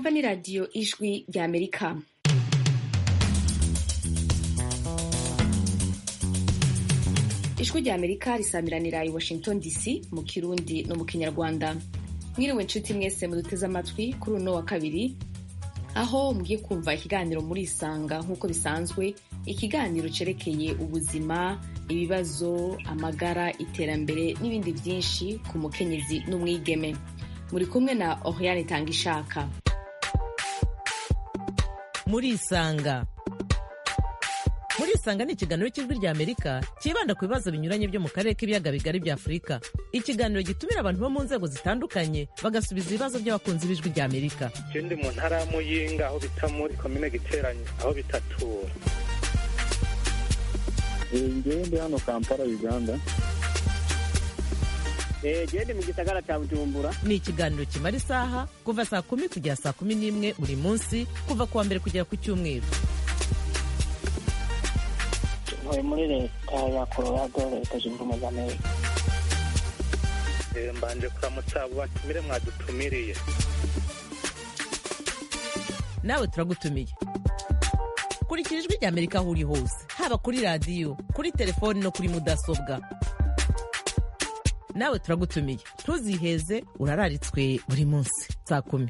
mwumva ni radiyo ijwi rya amerika ijwi rya amerika risamiranira i washington dc mu kirundi no mu kinyarwanda mwiriwe nshuti mwese muduteze amatwi kuri uno wa kabiri aho mugiye kumva ikiganiro muri isanga nk'uko bisanzwe ikiganiro cerekeye ubuzima ibibazo amagara iterambere n'ibindi byinshi ku mukenyezi n'umwigeme muri kumwe na oriane itangishaka muri isanga muri isanga ni ikiganiro cy'ijwi rya amerika cyibanda ku bibazo binyuranye byo mu karere k'ibiyaga bigari bya afurika ikiganiro gitumira abantu bo mu nzego zitandukanye bagasubiza ibibazo by'abakunzi b'ijwi rya amerika ndi mu ntara ya muyinga aho bita muri komine giteranye aho bitatura ngewe ndi hano kampala uganda gende mu gisagara cya bujumbura ni ikiganiro kimara isaha kuva saa kumi kugera saa kumi n'imwe buri munsi kuva ku wa mbere kugera ku cyumweru ntuye muri leta ya colorado leta zunze ubumwe za amerika mbanje kuramutsa abo batumire mwadutumiriye nawe turagutumiye kurikira ijwi rya amerika aho uri hose haba kuri radiyo kuri telefoni no kuri mudasobwa nawe turagutumiye ntuziheze urararitswe buri munsi saa kumi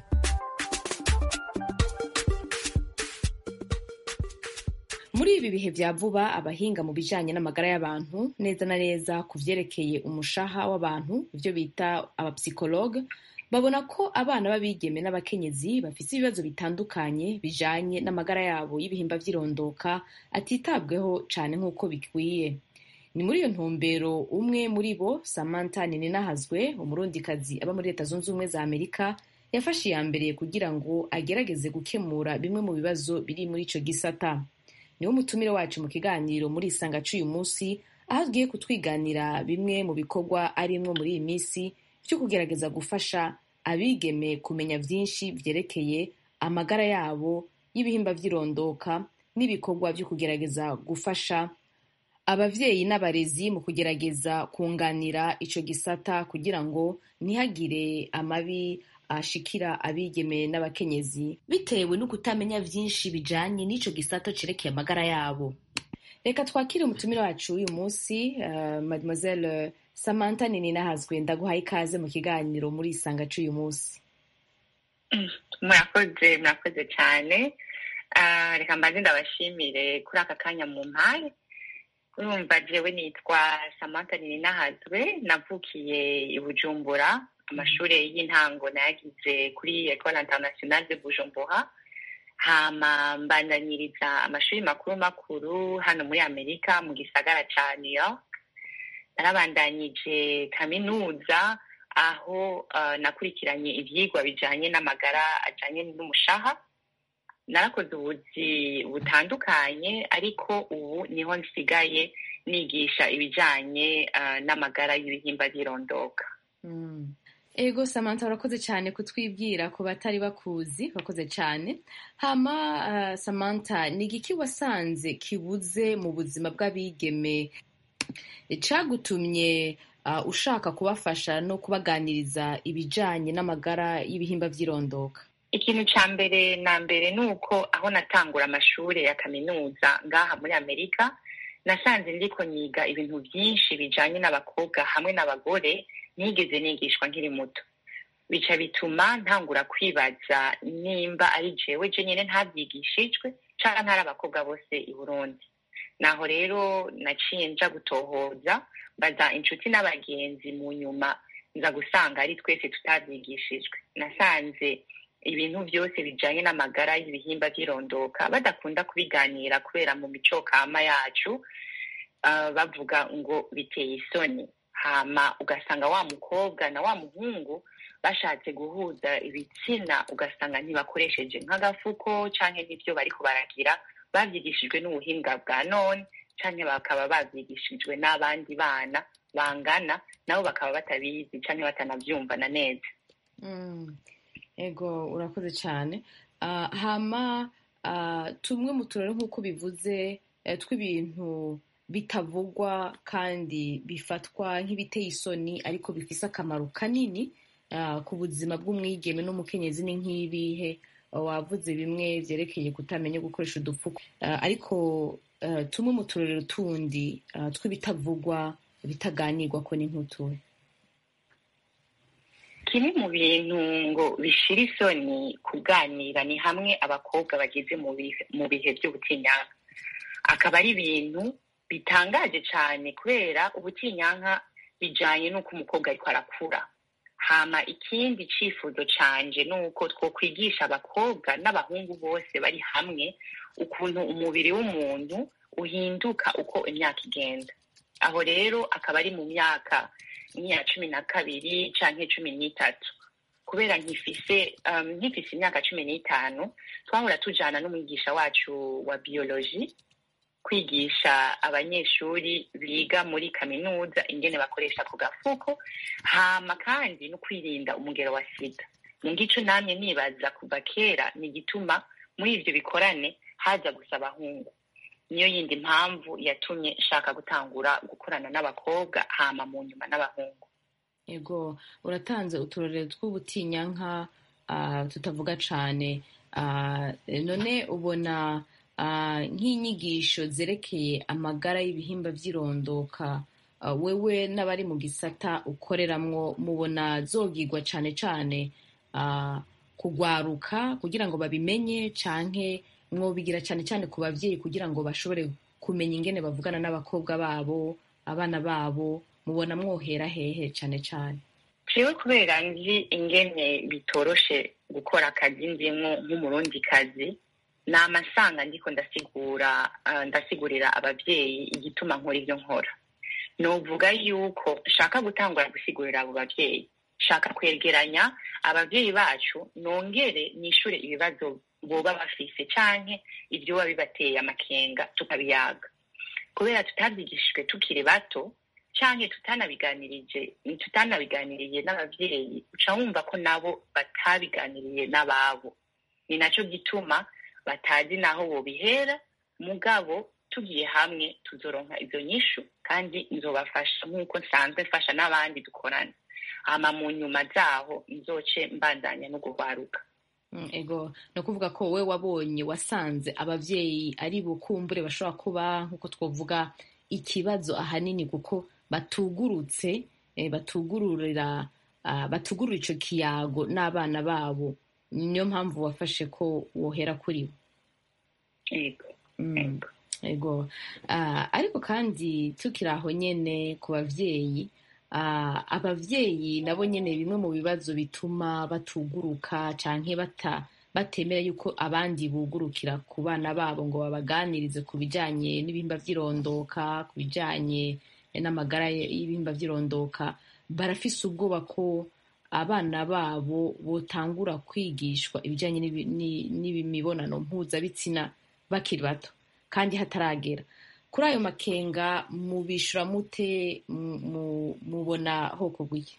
muri ibi bihe bya vuba abahinga mu bijanye n'amagara y'abantu neza na neza ku vyerekeye umushaha w'abantu ivyo bita abapsikologe babona ko abana b'abigeme n'abakenyezi bafise ibibazo bitandukanye bijanye n'amagara yabo y'ibihimba vy'irondoka atitabweho cane nk'uko bikwiye ni muri iyo ntumbero umwe muri bo samantha nininahazwe umurundikazi aba muri leta zunze ubumwe za amerika yafashe iya mbere kugira ngo agerageze gukemura bimwe mu bibazo biri muri ico gisata niwo mutumire wacu mu kiganiro muri isanga c'uyu munsi aho agiye kutwiganira bimwe mu bikorwa arimwo muri iyi minsi vyo kugerageza gufasha abigeme kumenya vyinshi vyerekeye amagara yabo y'ibihimba vy'irondoka n'ibikorwa vyo kugerageza gufasha abavyeyi n'abarezi mu kugerageza kunganira ico gisata kugira ngo ntihagire amabi ashikira abigeme n'abakenyezi bitewe no kutamenya vyinshi bijanye n'ico gisata cerekeye amagara yabo reka twakire umutumire wacu uyu munsi uh, mademoiselle samantha nininahazwe ndaguhaye ikaze mu kiganiro muri isanga c'uyu munsi murakoze murakoze cyane uh, reka mbanze ndabashimire kuri aka kanya mu mpaye urumva jewe nitwa samantha nininahazwe navukiye i bujumbura amashuri y'intango nayagize kuri ecole internationale de bujumbura hama mbandanyiriza amashuri makuru makuru hano muri amerika mu gisagara ca new york narabandanyije kaminuza aho uh, nakurikiranye ivyigwa bijanye n'amagara ajanye n'umushaha narakoze ubuzi butandukanye ariko ubu niho nsigaye nigisha ibijanye uh, n'amagara y'ibihimba by'irondoka mm. ego samantha urakoze cyane kutwibwira ku batari bakuzi urakoze cyane hama uh, samantha ni igiki wasanze kibuze mu buzima bw'abigeme cagutumye uh, ushaka kubafasha no kubaganiriza ibijanye n'amagara y'ibihimba vy'irondoka ikintu ca mbere na mbere ni uko aho natangura amashuri ya kaminuza ngaha muri amerika nasanze ndiko niga ibintu vyinshi bijanye n'abakobwa hamwe n'abagore nigeze nigishwa nkiri muto bica bituma ntangura kwibaza nimba ari jewe je nyene ntavyigishijwe canke ntari abakobwa bose i burundi naho rero naciye nja gutohoza mbaza inshuti n'abagenzi mu nyuma nza gusanga ari twese tutavyigishijwe nasanze ibintu byose bijanye n'amagara y'ibihimba by'irondoka badakunda kubiganira kubera mu mico kama yacu uh, bavuga ngo biteye isoni hama ugasanga wa mukobwa na wa muhungu bashatse guhuza ibitsina ugasanga ntibakoresheje nk'agafuko canke n'ivyo bariko baragira bavyigishijwe n'ubuhinga bwa none canke bakaba bavyigishijwe n'abandi bana bangana nabo bakaba batabizi canke batanavyumvana neza mm. ego urakoze cyane uh, hama uh, tumwe mu turere nk'uko bivuze uh, tw'ibintu bitavugwa kandi bifatwa nk'ibiteye isoni ariko bifise akamaro kanini ku buzima bw'umwigeme n'umukenyezi ni nk'ibihe wavuze bimwe byerekeye kutamenya gukoresha udupfuko uh, ariko uh, tumwe mu turorero tundi uh, tw'ibitavugwa bitaganirwa ko ni nk'utuhe kimwe mu bintu ngo bishira isoni kuganira ni hamwe abakobwa bageze mu bihe by'ubutinyanka akaba ari ibintu bitangaje cyane kubera ubutinyanka bijanye n'uko umukobwa ariko arakura hama ikindi cifuzo canje ni uko twokwigisha abakobwa n'abahungu bose bari hamwe ukuntu umubiri w'umuntu uhinduka uko imyaka igenda aho rero akaba ari mu myaka nk'iya cumi na kabiri canke cumi n'itatu kubera nkifise um, nkifise imyaka cumi n'itanu twahora tujana n'umwigisha wacu wa biology kwigisha abanyeshuri biga muri kaminuza ingene bakoresha ku gafuko hama kandi no kwirinda umugero wa sida mu gico namye nibaza kuva kera ni igituma muri ivyo bikorane haza gusa abahungu niyo yindi mpamvu yatumye nshaka gutangura gukorana n'abakobwa hama mu nyuma n'abahungu yego uratanze uturorero tw'ubutinyanka uh, tutavuga cane uh, none ubona nk'inyigisho zerekeye amagara y'ibihimba by'irondoka wewe n'abari mu gisata ukoreramwo mubona zogigwa cane cane kugwaruka kugira ngo babimenye canke mwobigira cane cane ku bavyeyi kugira ngo bashobore kumenya ingene bavugana n'abakobwa babo abana babo mubona mwohera hehe cane cane jewe kubera nzi ingene bitoroshe gukora akazi ndimwo nk'umurundikazi ni amasanga ndiko ndasigura ndasigurira abavyeyi igituma nkora ibyo nkora novuga yuko nshaka gutangura gusigurira abo bavyeyi nshaka kwegeranya abavyeyi bacu nongere nishure ibibazo boba bafise canke ibyo biba bibateye amakenga tukabiyaga kubera tutabyigishijwe tukiri bato canke tutanabiganirije tutanabiganiriye n'abavyeyi uca wumva ko nabo batabiganiriye n'ababo ni naco gituma batazi naho bobihera mugabo tugiye hamwe tuzoronka izo nyishu kandi nzobafasha nk'uko nsanzwe mfasha n'abandi dukorana hama mu nyuma zaho nzoce mbandanya no guhwaruka ego ni ukuvuga ko wowe wabonye wasanze abavyeyi ari bukumbure bashobora kuba nk'uko twavuga ikibazo ahanini kuko batugurutse batugururira batugurura ico kiyago n'abana babo niyo mpamvu wafashe ko wohera kuri bo ego ariko kandi tukiri aho nyene ku bavyeyi abavyeyi nabo nyene bimwe mu bibazo bituma batuguruka canke bata batemera yuko abandi bugurukira ku bana babo ngo babaganirize ku bijanye n'ibihimba vy'irondoka ku bijanye n'amagara y'ibihimba vy'irondoka barafise ubwoba ko abana babo botangura kwigishwa ibijanye n'imibonano mpuzabitsina bakiri bato kandi hataragera kuri ayo makenga mubishura mute mubona hoko bw'iki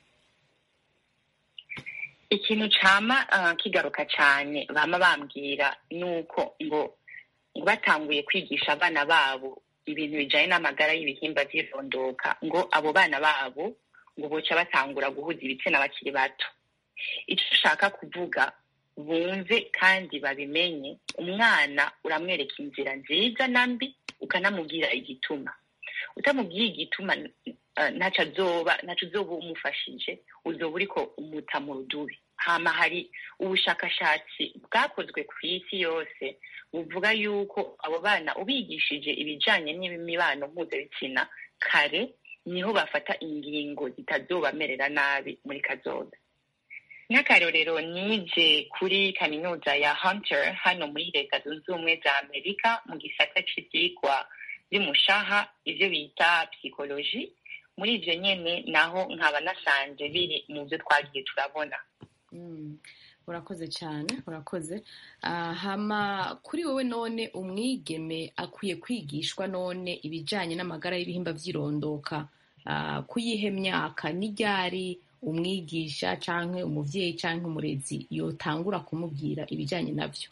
ikintu cama kigaruka cane bama bambwira nuko ngo ngo batanguye kwigisha abana babo ibintu bijanye n'amagara y'ibihimba vy'irondoka ngo abo bana babo ngo boca batangura guhuza ibitsina bakiri bato ico ushaka kuvuga bumve kandi babimenye umwana uramwereka inzira nziza na mbi ukanamubwira igituma utamubwiye igituma ntaco azoba ntaco uzoba umufashije uzoba uriko umuta mu rudubi hama hari ubushakashatsi bwakozwe ku isi yose buvuga yuko abo bana ubigishije ibijanye n'imibano mpuzabitsina kare niho bafata ingingo zitazobamerera nabi muri kazoza nk'akarorero nije kuri kaminuza ya hunter hano muri leta zunze ubumwe za amerika mu gisata c'ivyigwa vy'umushaha ivyo bita psikoloji muri ivyo nyene naho nkaba nasanze biri mu vyo twagiye turabona urakoze cyane urakoze hama kuri wowe none umwigeme akwiye kwigishwa none ibijanye n'amagara y'ibihimba vy'irondoka kuyihe myaka n'iryari umwigisha canke umuvyeyi canke umurezi yotangura kumubwira ibijanye navyo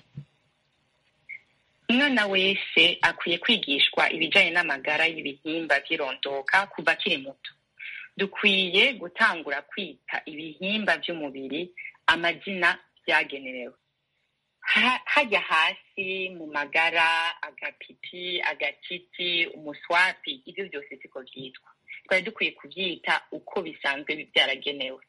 umwana wese akwiye kwigishwa ibijanye n'amagara y'ibihimba vy'irondoka kuva akiri muto dukwiye gutangura kwita ibihimba vy'umubiri amazina vyagenewe ha- hajya hasi mu magara agapipi agatiti umuswapi ibyo byose siko byitwa twari dukwiye kubyita uko bisanzwe byaragenewe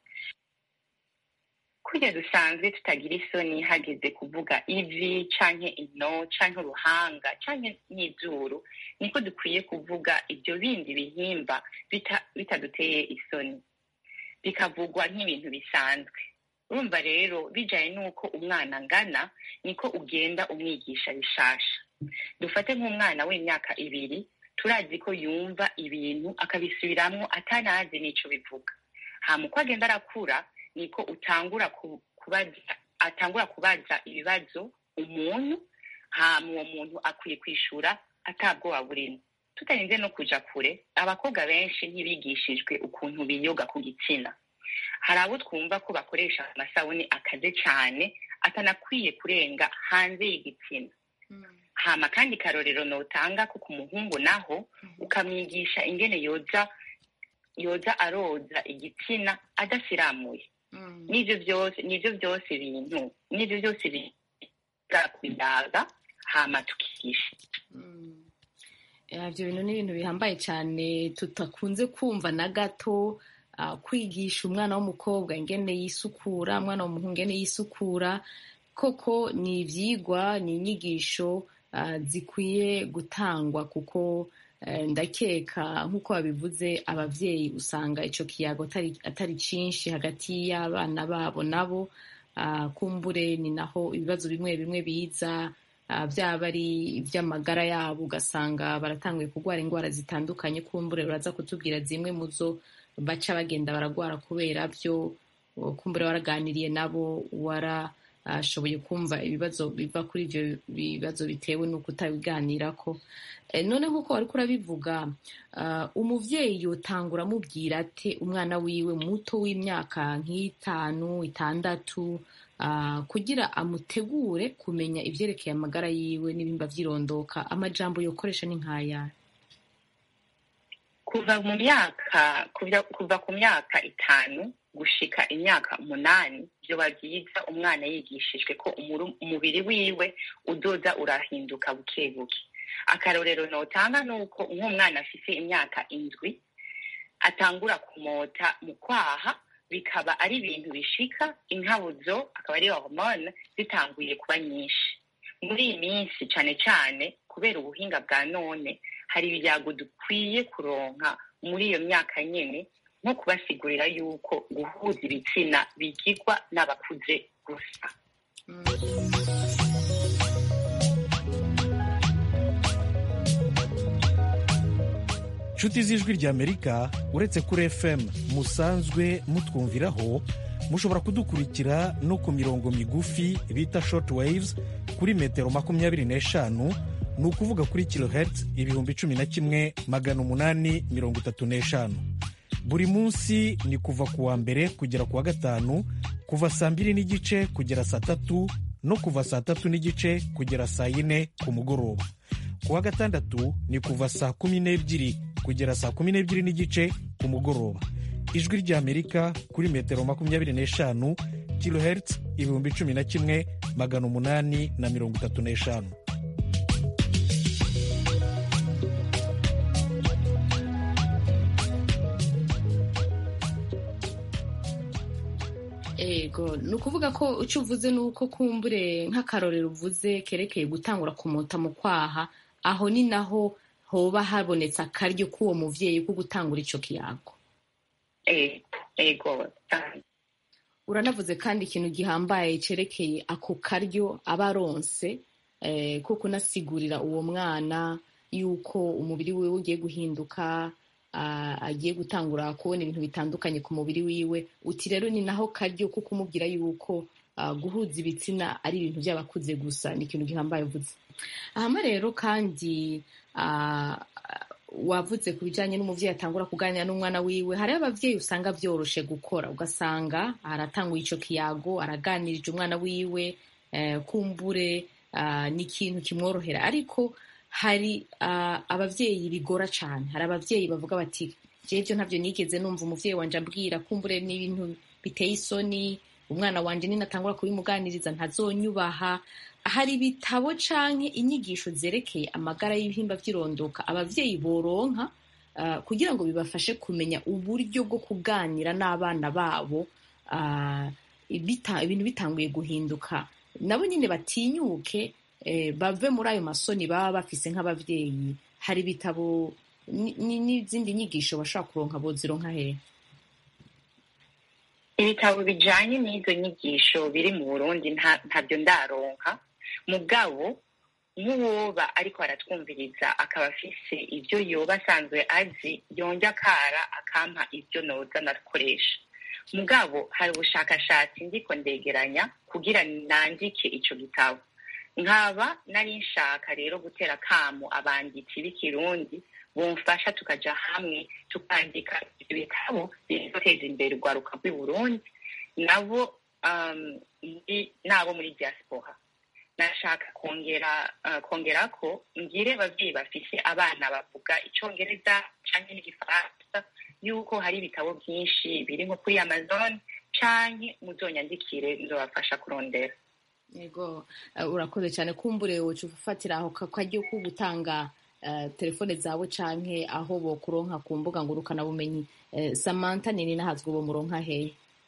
kurya dusanzwe tutagira isoni hageze kuvuga ivi canke ino canke uruhanga canke n'izuru niko dukwiye kuvuga ibyo bindi bihimba bita- bitaduteye isoni bikavugwa nk'ibintu bisanzwe urumva rero bijanye n'uko umwana angana niko ugenda umwigisha bishasha dufate nk'umwana w'imyaka ibiri turazi ko yumva ibintu akabisubiramwo atanazi n'ico bivuga hama uko agenda arakura niko utangura ku- kubaza atangura kubaza ibibazo umuntu hama uwo muntu akwiye kwishura atabwoba burimo tutarinze no kuja kure abakobwa benshi ntibigishijwe ukuntu biyoga ku gitsina hari abo twumva ko bakoresha amasabuni akaze cane atanakwiye kurenga hanze y'igitsina hama kandi karorero notanga ko ku muhungu naho ukamwigisha ingene yoza yoza aroza igitsina adasiramuye n'ivyo byose n'ivyo byose bintu n'ivyo byose biza kuyaga hama tukigisha Eh, ibyo bintu ni ibintu bihambaye cyane tutakunze kumva na gato ah, kwigisha umwana w'umukobwa ingene yisukura umwana w'umuhungu ingene yisukura koko ni ibyigwa ni inyigisho ah, zikwiye gutangwa kuko eh, ndakeka nk'uko babivuze ababyeyi usanga icyo kiyago atari- atari cyinshi hagati y'abana babo nabo Ah, kumbure ni naho ibibazo bimwe bimwe biza ah, byaba ari iby'amagara yabo ugasanga baratanguye kurwara indwara zitandukanye kumbure baraza kutubwira zimwe mu zo baca bagenda baragwara kubera byo kumbure waraganiriye nabo warashoboye kumva ibibazo biva kuri ibyo bibazo bitewe n'uko utabiganirako Eh, none nk'uko wari urabivuga ah, umuvyeyi yotangura amubwira ate umwana wiwe muto w'imyaka nk'itanu itandatu ah, kugira amutegure kumenya ivyerekeye amagara yiwe n'ibimba vyirondoka amajambo yokoresha ni nk'aya kuva mu myaka kuva, kuva ku myaka itanu gushika imyaka umunani vyoba vyiza umwana yigishijwe ko umuru- umubiri wiwe udoza urahinduka buke buke akarorero notanga nuko nk'umwana afise imyaka indwi atangura kumota mu kwaha bikaba ari ibintu bishika inkabuzo akaba ari hormone zitanguye kuba nyinshi muri iyi minsi cane cane kubera ubuhinga bwa none hari ibyago dukwiye kuronka muri iyo myaka nyene nko kubasigurira yuko guhuza ibitsina bigirwa n'abakuze gusa nshuti z'ijwi ry'amerika uretse kuri fm musanzwe mutwumviraho mushobora kudukurikira no ku mirongo migufi bita short waves kuri metero makumyabiri n'eshanu ni ukuvuga kuri kilohertz ibihumbi cumi na kimwe magana umunani mirongo itatu n'eshanu buri munsi ni kuva ku wa mbere kugera ku wa gatanu kuva saa mbiri n'igice kugera saa tatu no kuva saa tatu n'igice kugera saa yine ku mugoroba ku wa gatandatu ni kuva saa kumi n'ebyiri kugera saa kumi n'ebyiri n'igice ku mugoroba ijwi ry'amerika kuri metero makumyabiri n'eshanu kilohertz ibihumbi cumi na kimwe magana umunani na mirongo itatu n'eshanu ego ni ukuvuga ko icyo uvuze ni uko kumbure nk'akarorero uvuze kerekeye gutangura kumota mu kwaha aho ni naho hoba habonetse akaryo k'uwo muvyeyi ko gutangura ico kiyago Eh, ego cyane. uranavuze kandi ikintu gihambaye cerekeye ako karyo aba aronse eh, ko kunasigurira uwo mwana yuko umubiri wiwe ugiye guhinduka ah, agiye gutangura kubona ibintu bitandukanye ku mubiri wiwe uti rero ni naho karyo ko kumubwira yuko ah, guhuza ibitsina ari ibintu by'abakuze gusa ni ikintu gihambaye uvuze hama rero kandi ah, wavuze ku bijyanye n'umubyeyi atangura kuganira n'umwana wiwe hariho ababyeyi usanga byoroshe gukora ugasanga aratanguye icyo kiyago araganirije umwana wiwe eh, kumbure ah, ni ikintu kimworohera ariko hari ah, ababyeyi bigora cyane hari ababyeyi bavuga bati jebyo ntabyo nigeze numva umubyeyi wanje ambwira kumbure n'ibintu biteye isoni umwana wanje ninatangura kubimuganiriza ntazonyubaha hari ibitabo canke inyigisho zerekeye amagara y'ibihimba vy'irondoka abavyeyi boronka uh, kugira ngo bibafashe kumenya uburyo bwo kuganira n'abana babo uh, ibita, ibintu bitanguye guhinduka nabo nyine batinyuke eh, bave muri ayo masoni baba bafise nk'abavyeyi hari ibitabo n'izindi nyigisho bashobora kuronka bozironka hehe ibitabo bijanye n'izo nyigisho biri mu burundi ntabyo ndaronka mugabo nk'uwoba ariko aratwumviriza akaba afise ibyo yoba asanzwe azi yonge akara akampa ibyo noza nakoresha mugabo hari ubushakashatsi ndiko ndegeranya kugira nandike ico gitabo nkaba nari nshaka rero gutera kamo abanditsi b'ikirundi bumfasha tukaja hamwe tukandika ibyo bitabo bizoteza imbere urwaruka rw'i burundi nabo um, nabo muri diaspora nashaka kongera uh, kongera ko ngire abavyeyi bafise abana bavuga icongereza canke n'igifaransa yuko hari ibitabo vyinshi biri nko kuri amazon canke muzonyandikire nzobafasha kurondera yego uh, urakoze cyane kumbure woca ufatira aho karyo ko gutanga uh, telefone zawe canke aho bokuronka ku mbuga ngurukanabumenyi uh, samantha nini nahazwe uwo muronka hehe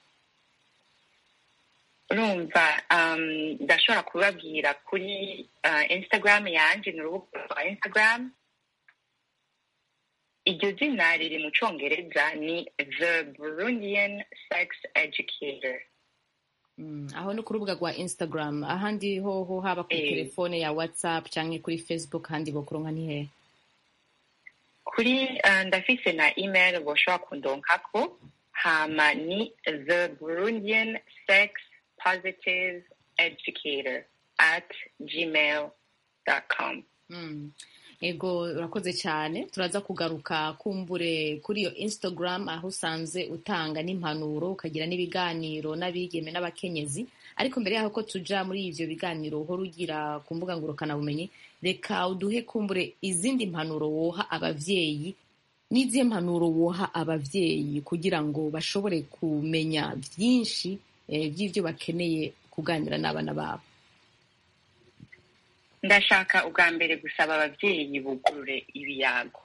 urumva ndashobora um, kubabwira kuri uh, instagram yanje ni urubuga rwa instagram iryo zina riri mu congereza ni the burundian sex educator mm, aho ni ku rubuga rwa instagram ahandi hoho haba kuri Eh. telefone ya whatsapp canke kuri facebook handi bokuronka ni hehe kuri uh, ndafise na email boshobora kundonkako hama ni the burundian sex positive educator at gmail com Mm. ego urakoze cyane turaza kugaruka kumbure kuri iyo instagram aho usanze utanga n'impanuro ukagira n'ibiganiro n'abigeme n'abakenyezi ariko mbere yaho ko tuja muri ivyo biganiro uhora ugira ku mbuga ngurukanabumenyi reka uduhe kumbure izindi mpanuro woha abavyeyi n'izihe mpanuro woha abavyeyi kugira ngo bashobore kumenya vyinshi eh, vy'ivyo bakeneye kuganira n'abana babo ndashaka ubwa mbere gusaba abavyeyi bugurure ibiyago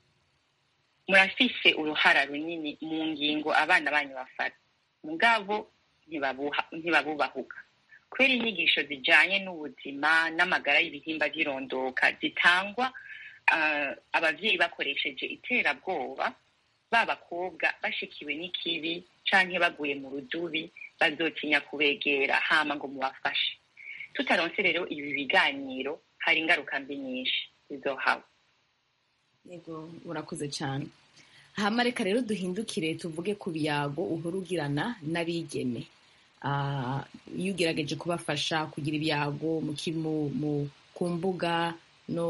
murafise uruhara runini mu ngingo abana banyu bafata mugabo ntibabuha- ntibabubahuka kubera inyigisho zijanye n'ubuzima n'amagara y'ibihimba vy'irondoka zitangwa ah, abavyeyi bakoresheje iterabwoba b'abakobwa bashikiwe n'ikibi canke baguye mu rudubi bazotinya kubegera hama ngo mubafashe tutaronse rero ibi biganiro hari ingaruka mbi nyinshi zizohaba yego urakoze cyane hama reka rero duhindukire tuvuge ku biyago uhora ugirana n'abigeme Ah, iyo ugerageje kubafasha kugira ibyago mu ki- mu- mu- ku mbuga no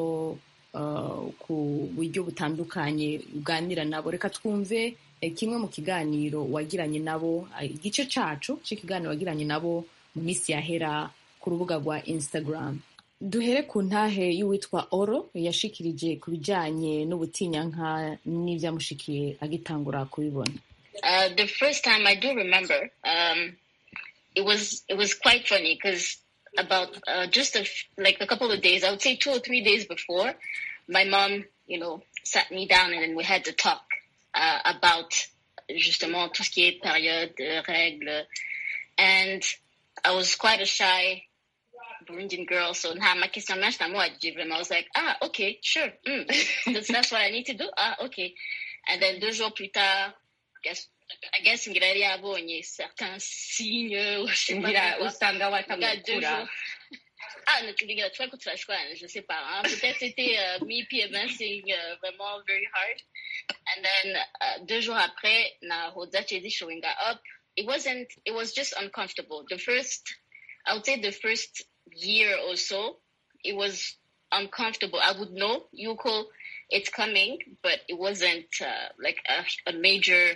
ah, ku buryo butandukanye uganira nabo reka twumve eh, kimwe mu kiganiro wagiranye nabo ah, igice cacu c'ikiganiro wagiranye nabo mu minsi yahera ku rubuga rwa instagram duhere ku ntahe y'uwitwa oro yashikirije ku bijanye n'ubutinyanka n'ivyamushikiye agitangura kubibona Uh, the first time I do remember, um, it was it was quite funny because about uh, just a f- like a couple of days, I would say two or three days before, my mom, you know, sat me down and then we had to talk uh, about justement tout ce qui est période, euh, règles, and I was quite a shy Burundian girl, so now my kiss my match, I was like, ah, okay, sure, mm, that's, that's what I need to do. Ah, okay, and then deux jours plus tard, guess I guess ngira yari yabonye certains signes ou je sais pas ngira quoi. usanga Regarde, deux watamukura jours. Ah, ne tu regardes, tu vois que tu vas je sais pas. Hein. Peut-être c'était euh, me PMSing uh, vraiment very hard. And then uh, deux jours après, na Hoda Chedi showing up. It wasn't, it was just uncomfortable. The first, I would say the first year or so, it was uncomfortable. I would know, Yuko, it's coming, but it wasn't uh, like a, a major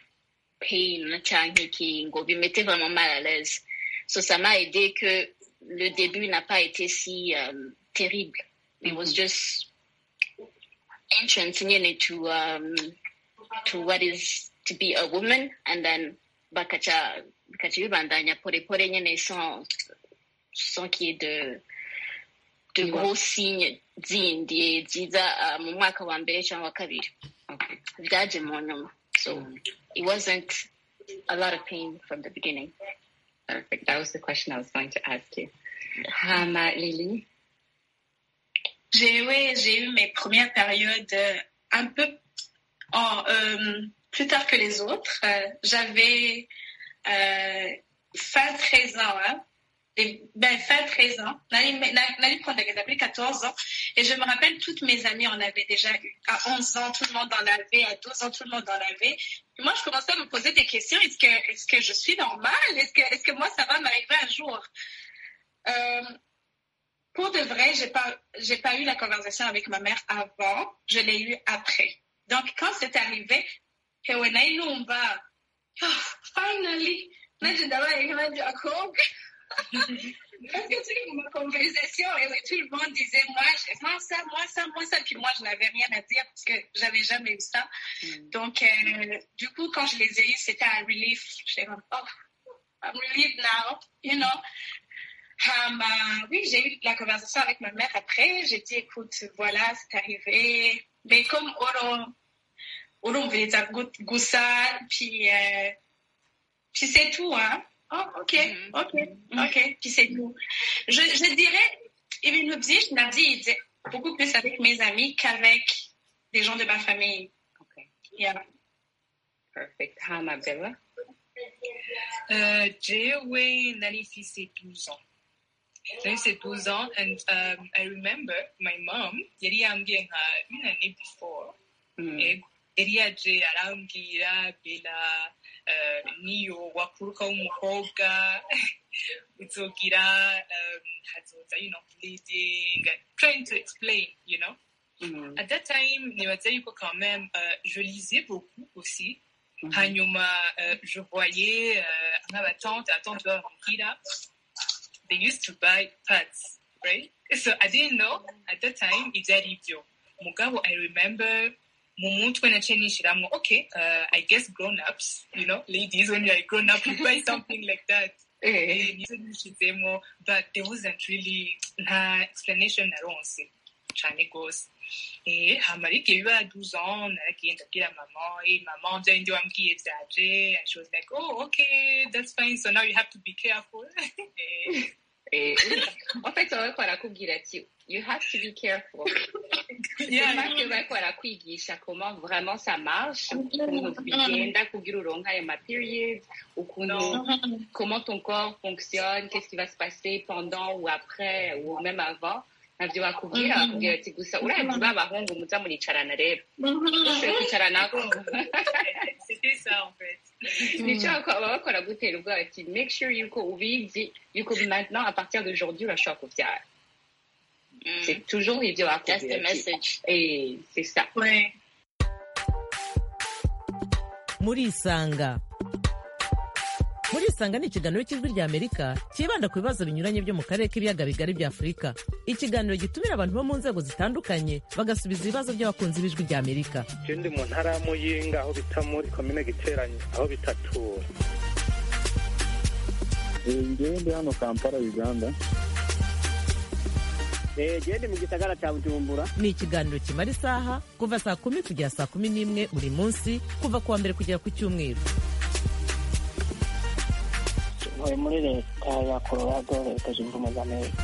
pain, changi qui ngo mettait vraiment mal à l'aise. So ça m'a aidé que le début n'a pas été si um, terrible. It was just entrance you know, to um, to what is to be a woman, and then bakaca bikaca bibandanya porepore nyene sans sans qu'il y ait de de gros signes zindi ziza uh, mu mwaka wa mbere cyangwa wa kabiri byaje mu nyuma so it wasn't a lot of pain from the beginning Perfect. That was the question I was going to ask you. Hama, Lily? J'ai ouais, j'ai eu mes premières périodes euh, un peu en, euh, plus tard que les autres. Euh, J'avais euh, fin 13 ans, hein, et, ben, fin 13 ans. Nali prendre l'exemple, 14 ans. Et je me rappelle, toutes mes amies en avaient déjà eu. À 11 ans, tout le monde en avait. À 12 ans, tout le monde en avait. Et moi, je commençais à me poser des questions. Est-ce que, est-ce que je suis normale? Est-ce que, est-ce que moi, ça va m'arriver un jour? Euh, pour de vrai, j'ai pas, j'ai pas eu la conversation avec ma mère avant. Je l'ai eu après. Donc, quand c'est arrivé, que when I know ba, oh, finally, là, je devais aller à Jacob. Parce que tu sais, ma conversation, et tout le monde disait, moi, moi, ça, moi, ça, moi, ça. Puis moi, je n'avais rien à dire parce que j'avais jamais eu ça. Mm. Donc, euh, du coup, quand je les ai eus, c'était un relief. J'étais comme, oh, I'm relieved now, you know. Um, uh, oui, j'ai eu la conversation avec ma mère après. J'ai dit, écoute, voilà, c'est arrivé. Mais comme Oro, Oro voulait dire Goussa, puis, euh, puis c'est tout, hein. Oh, ok, mm -hmm. ok, ok, puis c'est tout. Je, je dirais, Ibn Lubzi, je l'ai dit, il disait beaucoup plus avec mes amis qu'avec des gens de ma famille. Ok. Yeah. Perfect. Hama, Bella? Uh, J-Way Nanifi, c'est 12 ans. c'est 12 ans, and um, I remember my mom, yari yambwiye nka une année before, Mm. yari yaje arambwira bela uh, niyo wakuruka w'umukobwa uzogira um, hazoza you know bleeding trying to explain you know Mm. at that time nibaza yuko quand même uh, je lisais beaucoup aussi Mhm. hanyuma uh, je voyais uh, nk'abatante atante babambwira they used to buy pads right so i didn't know at that time ibyo ari byo mugabo i remember mu mutwe naciye nishiramwo okay uh, i guess grown ups you know ladies when you're a grown up you buy something like that Eh. nizo nishizemo but there wasn't really nta explanation naronse cane gose eh hama ariko biba 12 ans naragiye ndabwira mama eh mama bya bindi wambwiye vyaje and she was like oh okay that's fine so now you have to be careful Eh, Eh, en fait, bariko barakubwira ati you have to be careful. Yeah, C'est pas que bariko barakwigisha comment vraiment ça marche, ukuntu bigenda kugira uronka ayo ma periods, ukuntu comment ton corps fonctionne, qu'est-ce qui va se passer pendant ou après ou même avant. navyo bakubwira bakubwira ati gusa urazi b'abahungu muza muricarana rero ushoboye kwicaranako c'était ça en fait nico baba bakora gutera ubwoba ati make sure yuko ubizi yuko maintenant à partir d'aujourd'hui urashobora kuvyara Mm. c'est toujours ivyo That's the bakubwira ati message. Eh, c'est ça Ouais. murisanga murisanga ni ikiganiro cy'ijwi ry'amerika cyibanda ku bibazo binyuranye byo mu karere k'ibiyaga bigari bya afurika ikiganiro gitumira abantu bo mu nzego zitandukanye bagasubiza ibibazo by'abakunzi b'ijwi ry'amerika Je ndi mu ntara ya Muyinga aho bita muri komine Giteranyi aho bita Tura. ngewe ndi hano kampala uganda Eh, je ndi mu gisagara ca Bujumbura. ni ikiganiro kimara isaha kuva saa kumi kugera saa kumi n'imwe buri munsi kuva ku wa mbere kugera ku cyumweru ntuye muri leta ya colorado leta zunze ubumwe za amerika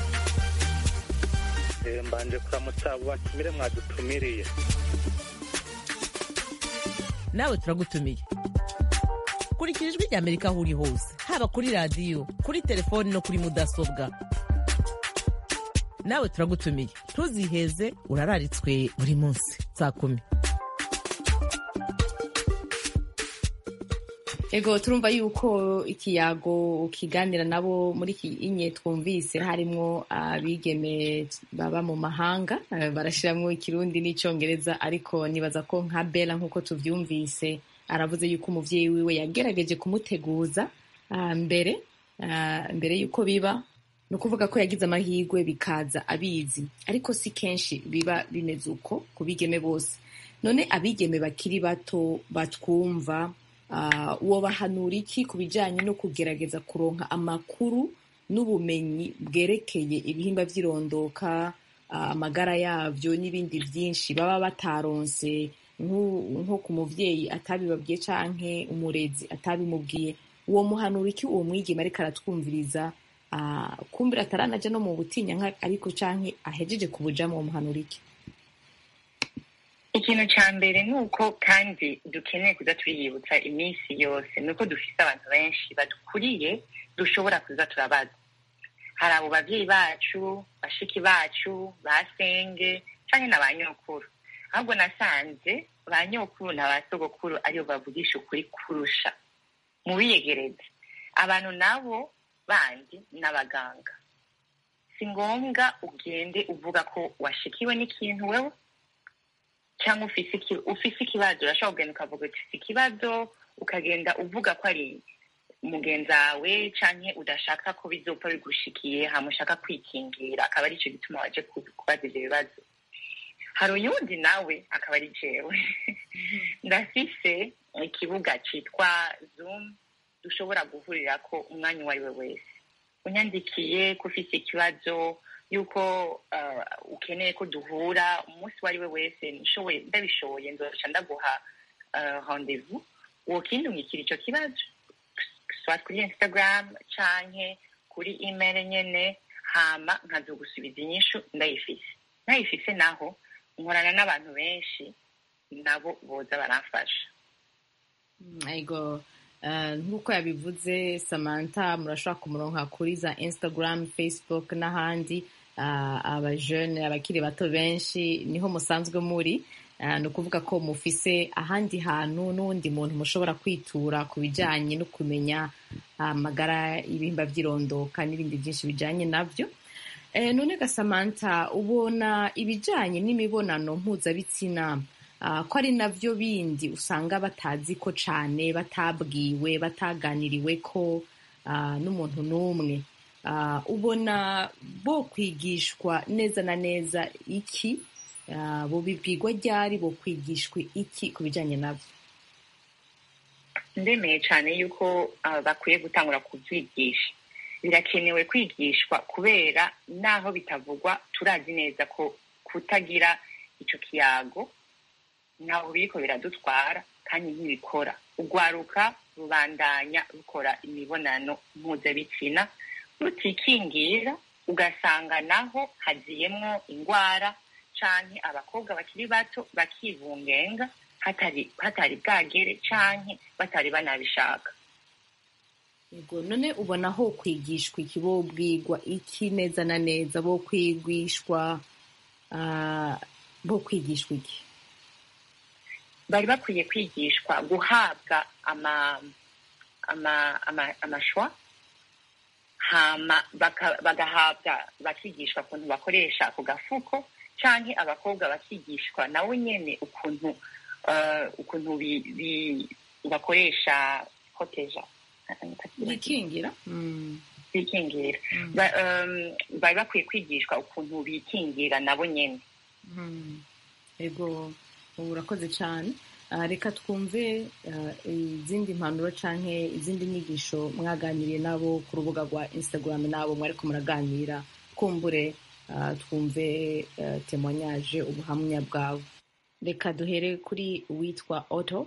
Eh, mbanje kuramutsa abo batumire mwadutumiriye. nawe turagutumiye kurikira ijwi ry'amerika aho uri hose haba kuri radiyo kuri telefoni no kuri mudasobwa nawe turagutumiye ntuziheze urararitswe buri munsi saa kumi ego turumva yuko ikiyago ukiganira nabo muri iki inye twumvise harimwo abigeme baba mu mahanga eh, barashiramwo ikirundi n'icongereza ariko nibaza ko nka bela nk'uko tuvyumvise aravuze yuko umuvyeyi wiwe yagerageje kumuteguza ah, mbere ah, mbere yuko biba ni ukuvuga ko yagize amahirwe bikaza abizi ariko si kenshi biba bimeze uko ku bigeme bose none abigeme bakiri bato batwumva uh, wobahanura iki ku bijyanye no kugerageza kuronka amakuru n'ubumenyi bwerekeye ibihimba by'irondoka uh, amagara yabyo n'ibindi byinshi baba bataronse nko ku muvyeyi atabibabwiye canke umurezi atabimubwiye uwo muhanura iki uwo mwigeme ariko aratwumviriza uh, kumbira ataranaja no mu butinya ariko canke ahejeje kubujamo uwo muhanura iki ikintu cya mbere ni uko kandi dukeneye kuza turiyibutsa iminsi yose ni uko dufite abantu benshi badukuriye dushobora kuza turabaza hari abo babyeyi bacu bashiki bacu basenge cyangwa na ba nyokuru ahubwo nasanze ba nyokuru na ba sogokuru aribo bavugisha ukuri kurusha mu biyegereze abantu nabo bandi n'abaganga si ngombwa ugende uvuga ko washikiwe n'ikintu wewe cyangwa ufise ikibazo urashobora kugenda ukavuga uti si ikibazo ukagenda uvuga ko ari mugenzi wawe cyangwa udashaka ko bizopfa bigushikiye hama ushaka kwikingira akaba aricyo gituma waje kubaza ibyo bibazo hari uyundi nawe akaba ari jewe ndafise ikibuga cyitwa zoom dushobora guhurira ko umwanya uwo ari we wese unyandikiye ko ufise ikibazo yuko ukeneye ko duhura umunsi uwo ari we wese ndabishoboye nzoca ndaguha rendezvous wokindungikira icyo kibazo swat kuri instagram canke kuri email nyene hama nkazogusubiza inyishu ndayifise nayifise naho nkorana n'abantu benshi nabo boza baramfasha ego nk'uko yabivuze samantha murashobora kumuronka kuri za instagram facebook n'ahandi abajene abakiri bato benshi niho musanzwe muri ni ukuvuga ko mufise ahandi hantu n'uwundi muntu mushobora kwitura ku bijyanye no kumenya amagara y'ibihimba by'irondoka n'ibindi byinshi bijyanye nabyo none gasamanta ubona ibijyanye n'imibonano mpuzabitsina ko ari nabyo bindi usanga batazi ko cyane batabwiwe bataganiriwe ko n'umuntu n'umwe ubona bo kwigishwa neza na neza iki bo bibwirwa ryari bo kwigishwa iki ku bijyanye nabyo ndemeye cyane yuko bakwiye gutangura kubyigisha birakenewe kwigishwa kubera naho bitavugwa turazi neza ko kutagira icyo kiyago ntaho biriko biradutwara kandi ntibikora urwaruka rubandanya rukora imibonano mpuzabitsina rutikingira ugasanga naho haziyemwo indwara canke abakobwa bakiri bato bakivungenga hatari hatari bwagere canke batari banabishaka yego none ubona ho kwigishwa iki bo bwigwa iki neza na neza bo kwigishwa bo kwigishwa iki bari bakwiye kwigishwa guhabwa ama ama ama amashwa hama bagahabwa bakigishwa ukuntu bakoresha ako gafuko canke abakobwa bakigishwa nawe nyene ukuntu ukuntu bakoresha proteja bikingira bikingira bari bakwiye kwigishwa ukuntu bikingira nabo nyene ego ubu urakoze cyane reka twumve izindi mpanuro cyangwa izindi nyigisho mwaganiriye nabo ku rubuga rwa instagram nabo mwari ko muraganira kumbure twumve temonyaje ubuhamya bwawe reka duhere kuri uwitwa oto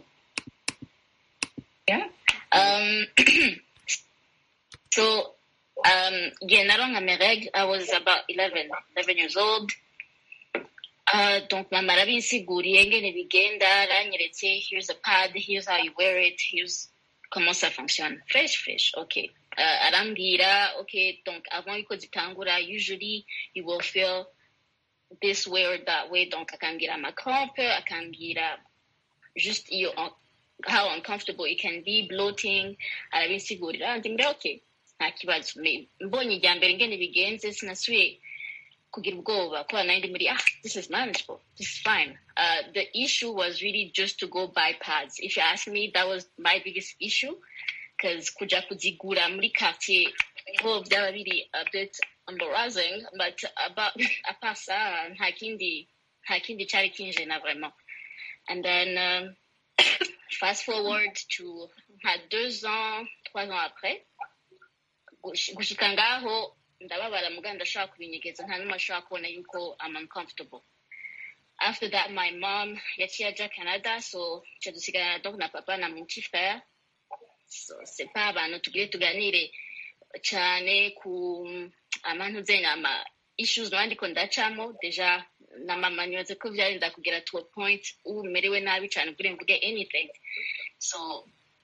so um, yeah, naronka mes règles I was about 11, 11 years old Uh, donc mama arabinsiguriye ngene bigenda aranyeretse here's a pad here's how you wear it here's comment ça fonctionne fresh fresh okay uh, arambwira okay donc avant yuko zitangura usually you will feel this way or that way donc akambwira amacrampe akambwira just iyo how uncomfortable it can be bloating arabinsigurira ndimbwira okay nta kibazo mbonye irya mbere ngene bigenze sinasubiye kugira ubwoba kubera nari ndi muri ah this is manageable this is fine uh, the issue was really just to go buy pads if you ask me that was my biggest issue because kuja kuzigura muri quartier niho byaba biri a bit embarrassing but about apasa nta kindi nta kindi cyari kinje na vraiment and then um, fast forward to nka deux ans trois ans après gush- gushika ngaho ndababara muga ndashaka kubinyegeza nta n'umwe ashobora kubona yuko I'm uncomfortable after that my mom yaciye aja canada so ca dusigarana donc na papa na mon petit frère so c'est pas abantu tugire tuganire cyane ku amantuze ama issues naba ndiko ndacamo deja na mama nibaze ko vyarinda kugera to a point ubu merewe nabi cyane kuri mvuge anything so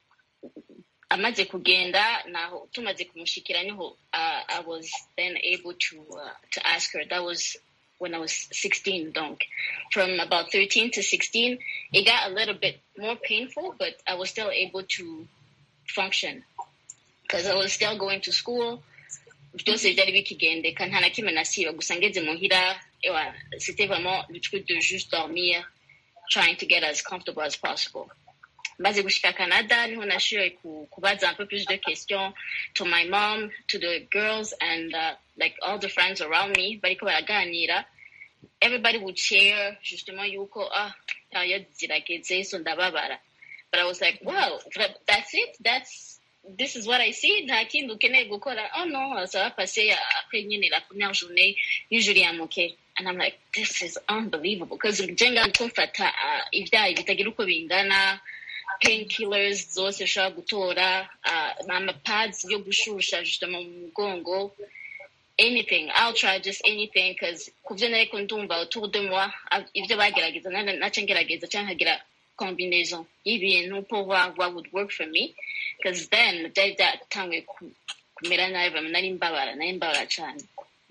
amaze kugenda naho tumaze kumushikira niho uh, i was then able to uh, to ask her that was when i was 16 donc from about 13 to 16 it got a little bit more painful but i was still able to function because i was still going to school byose byari bikigendeka nta na kimwe nasiba gusa ngeze muhira ewa c'était vraiment le truc de juste dormir trying to get as comfortable as possible maze gushika canada niho nashoboye ku- kubaza un peu plus de questions to my mom to the girls and uh, like all the friends around me bariko baraganira everybody would share justement yuko ah period zirageze so ndababara but i was like wow that- that's it that's this is what i see nta kindi ukeneye gukora oh no ça va passer après nyine la première journée usually i'm okay and i'm like this is unbelievable because jenga kumfata uh, ibyayi bitagira uko bingana painkillers zose ushobora gutora uh, amapads yo gushusha justement mu mugongo anything i'll try just anything because kuvyo nariko ndumva autour de moi av- ivyo bagerageza nana- naca ngerageza canke nkagira combinaison y'ibintu pour voir what would work for me because then byari byatanguye ku- kumera nabi vraiment nari mbabara nari mbabara cane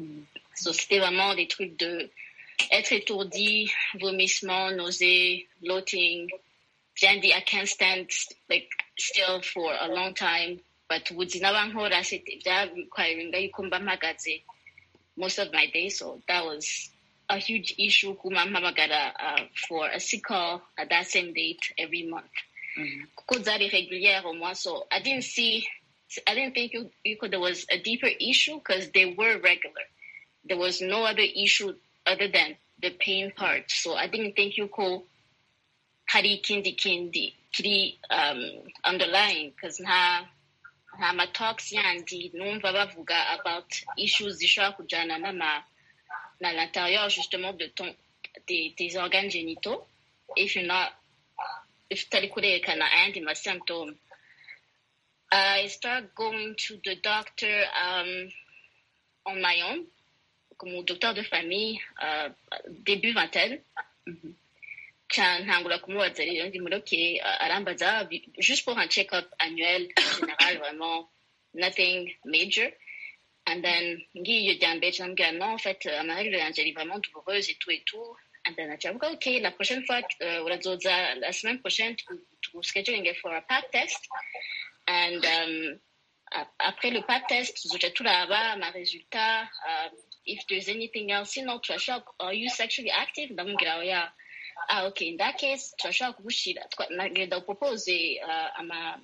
so c'était vraiment des trucs de être étourdi vomissement nausée bloating Jandy, I can't stand like still for a long time. But ubuzima bankora byarequiringa yuko mba mpagaze most of my days. So that was a huge issue kuma mpamagara uh, for a sick call at that same date every month. Kuko zari régulière au moins. So I didn't see, I didn't think you, you could, there was a deeper issue because they were regular. There was no other issue other than the pain part. So I didn't think you could hari ikindi kindi kiri um, underlying because nta nta ma talks yandi numva bavuga about issues zishobora kujana n'ama na l'intérieur justement de ton des, des organes génitaux if you're not if utari kurerekana ayandi ma symptômes I start going to the doctor um, on my own comme docteur de famille uh, début vingtaine Ca- ntangura kumubaza rero ndi muri okay uh, arambaza bi- juste pour un check-up annuel en général vraiment nothing major and then ngiye iyo rya mbere ndambwira non en fait euh, amarègle yanje ari vraiment douloureuse et tout et tout and then aca avuga okay la prochaine fois uh, urazoza la semaine prochaine tu- tu scheduling for a pap test and um, ap- après le pap test tuzoca turaba ama résultats uh, if there's anything else sinon turashaka are you sexually active ndamubwira oya ah okay in that case turashobora kugushira twa- nagenda upropose uh, ama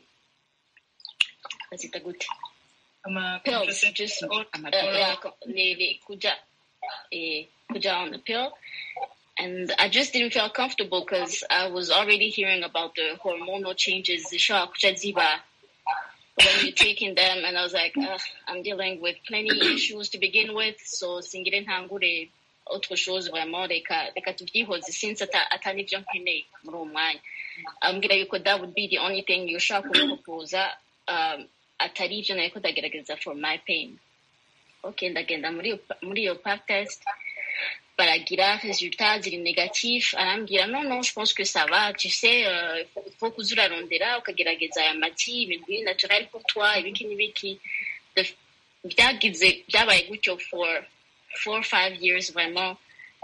bazita gute Ama pills contraceptive just or- uh, yeah, co- le, le, kuja eh, kuja on the pill and I just didn't feel comfortable because I was already hearing about the hormonal changes zishobora kuja ziba when you're taking them and I was like Ugh, I'm dealing with plenty issues to begin with so singire ntangure autre chose vraiment reka reka tuvyihoze since ata atari ivyo nkeneye muri uwo mwanya ambwira yuko that would be the only thing ushobora kumuproposa um, atari ivyo nariko ndagerageza for my pain okay ndagenda muri iyo muri iyo pap test baragira résultat ziri négatif arambwira non non je pense que ça va tu sais euh, faut, faut kuza urarondera ukagerageza aya mati ibintu biri naturel pour toi ibiki n'ibiki The- byagize byabaye gutyo for four five years vraiment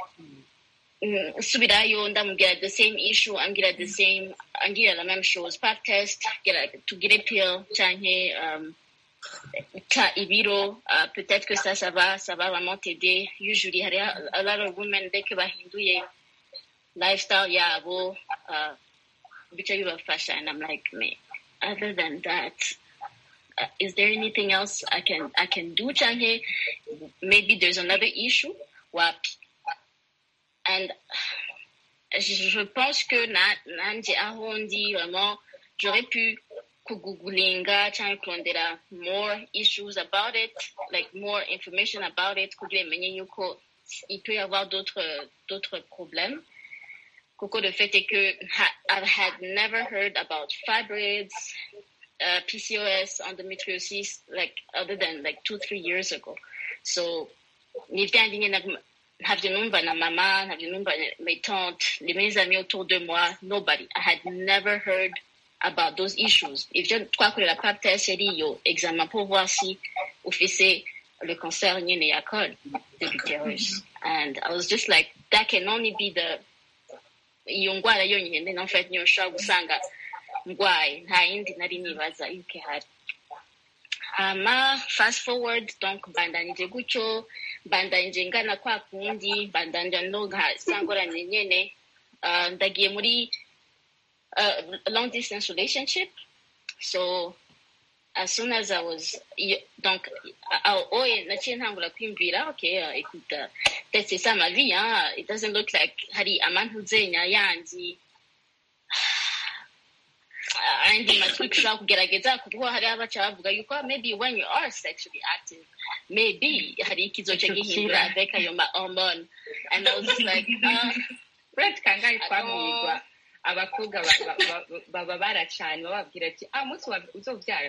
Mm, nsubirayo ndamubwira the same issue ambwira the same ambwira la même chose pap test gira- tugire pill canke um, ta ibiro uh, peut-être que ça ça va ça va vraiment t'aider usually hari a, a lot of women dès que bahinduye lifestyle yabo uh, bica bibafasha and I'm like me other than that uh, is there anything else I can I can do canke maybe there's another issue wapi and je, je pense que na nanje aho ndi vraiment j'aurais pu kugooglinga cyangwa kurondera more issues about it like more information about it kugira menye yuko il peut y avoir d'autres d'autres problèmes Coco, the fait est que I had never heard about fibroids, uh, PCOS, endometriosis, like other than like two, three years ago. So, nivyo ntabyo numva na mama, ntabyo numva mes tantes, les mes amis autour de moi, nobody. I had never heard about those issues. Ivyo twakorera pap test yari iyo examen pour voir si ufise le cancer nyene ya col de l'utérus. And I was just like, that can only be the iyo ndwara yonyine en fait niyo nshobora gusanga ndwaye nta yindi nari nibaza yuko ihari hama fast forward donc mbandanije gutyo mbandanije ngana kwa kundi mbandanja no nka sangorane nyene uh, ndagiye muri uh, long distance relationship so as soon as I was donc oye naciye ntangura kwiyumvira okay uh, écoute uh, peut-être c'est ça ma vie hein it doesn't look like hari amantuzenya yandi andi matwi ushobora kugerageza kuko hari abaca bavuga yuko maybe when you are sexually active maybe hari ikizoca gihindura avec ayo ma hormone and I was just like uh, Brett kangahe twamwigwa abakobwa baba baracanye bababwira ati ah umunsi uzobyara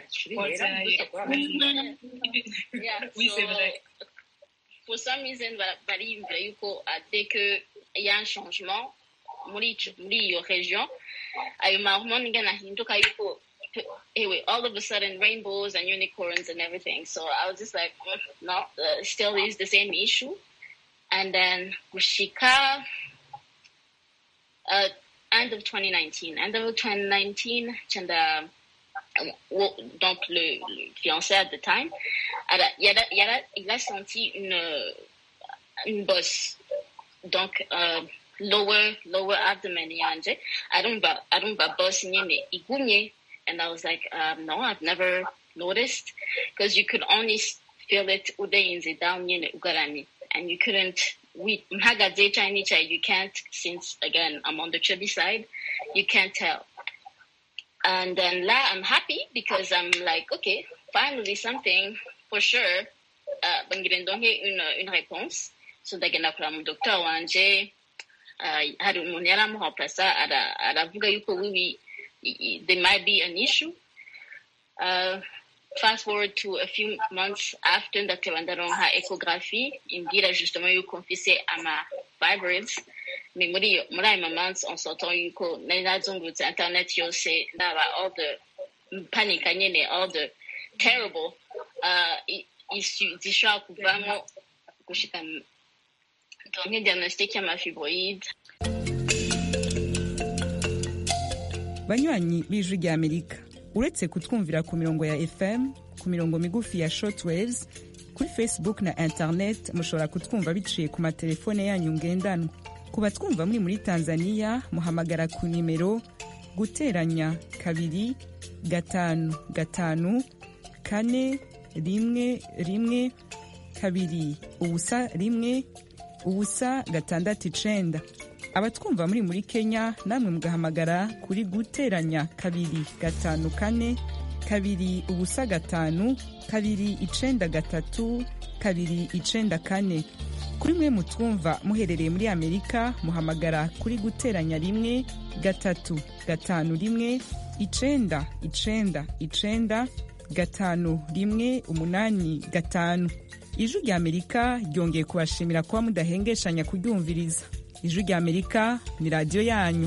for some reason bariyumvira yuko dès que y a un changement muri muri iyo region ayo mahormone ngana ahinduka yuko anyway all of a sudden rainbows and unicorns and everything so i was just like mm, no uh, still is the same issue and then gushika uh, end of 2019. End of 2019, Chanda, donc le, le fiancé at the time, il a, il a, il a senti une, une bosse. Donc, uh, lower, lower abdomen yanje. I don't ba, I don't ba boss nyene igunye. And I was like, um, no, I've never noticed because you could only feel it ude down nyene ugarani. And you couldn't we Mpagaze Chinese you can't since again I'm on the chubby side, you can't tell. And then la I'm happy because I'm like, okay, finally something for sure. Uh bangirendonge une une réponse. So ndagenda kura mu docteur wanje uh, hari umuntu yari amuhomplasa aravuga yuko wiwi there might be an issue. Uh, fast forward to a few months after ndatewe ndaronka ecography imbwira justement yuko mfise ama fibroids mais muri muri ayo months on s'entend yuko nari nazungurutse internet yose ndaba all the panika nyene all the terrible uh, issue zishobora kuvamo gushika donke diagnostic y'amafibroide banywanyi b'ijwi rya amerika uretse kutwumvira ku mirongo ya fm ku mirongo migufi ya shortwaves kuri facebook na internet mushobora kutwumva biciye ku matelefone yanyu ngendanwa ku batwumva muri muri tanzania muhamagara ku nimero guteranya kabiri gatanu gatanu kane rimwe rimwe kabiri ubusa rimwe ubusa gatandatu icenda abatwumva muri muri kenya namwe mugahamagara kuri guteranya kabiri gatanu kane kabiri ubusa gatanu kabiri icenda gatatu kabiri icenda kane kuri mwe mutwumva muherereye muri amerika muhamagara kuri guteranya rimwe gatatu gatanu rimwe icenda icenda icenda gatanu rimwe umunani gatanu ijwi rya amerika ryongeye kubashimira kuba mudahengeshanya kuryumviriza ijwi rya amerika ni radiyo yanyu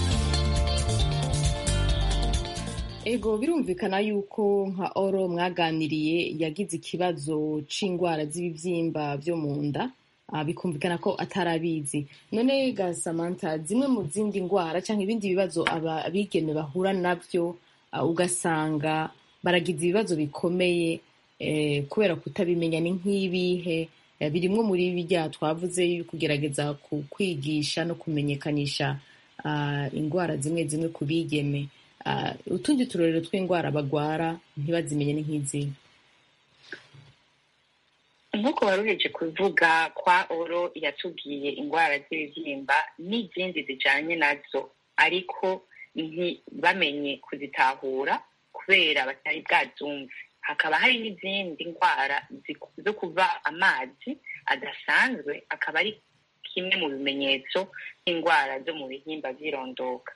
ego birumvikana yuko nka oro mwaganiriye yagize ikibazo c'indwara z'ibibyimba byo mu nda bikumvikana ko atarabizi none ga samantha zimwe mu zindi ndwara cyangwa ibindi bibazo abigeme bahura nabyo ugasanga baragize ibibazo bikomeye kubera kutabimenya ni nk'ibihe birimwo muri bijya twavuze kugerageza kwigisha no kumenyekanisha indwara zimwe zimwe ku bigeme utundi turorero tw'indwara bagwara ntibazimenye ni nk'izi nk'uko waruheje kuvuga kwa oro yatubwiye indwara z'ibibyimba n'izindi zijanye nazo ariko ntibamenye kuzitahura kubera batari bwazumve hakaba hari n'izindi ndwara zo kuva amazi adasanzwe akaba ari kimwe mu bimenyetso nk'indwara zo mu bihimba by'irondoka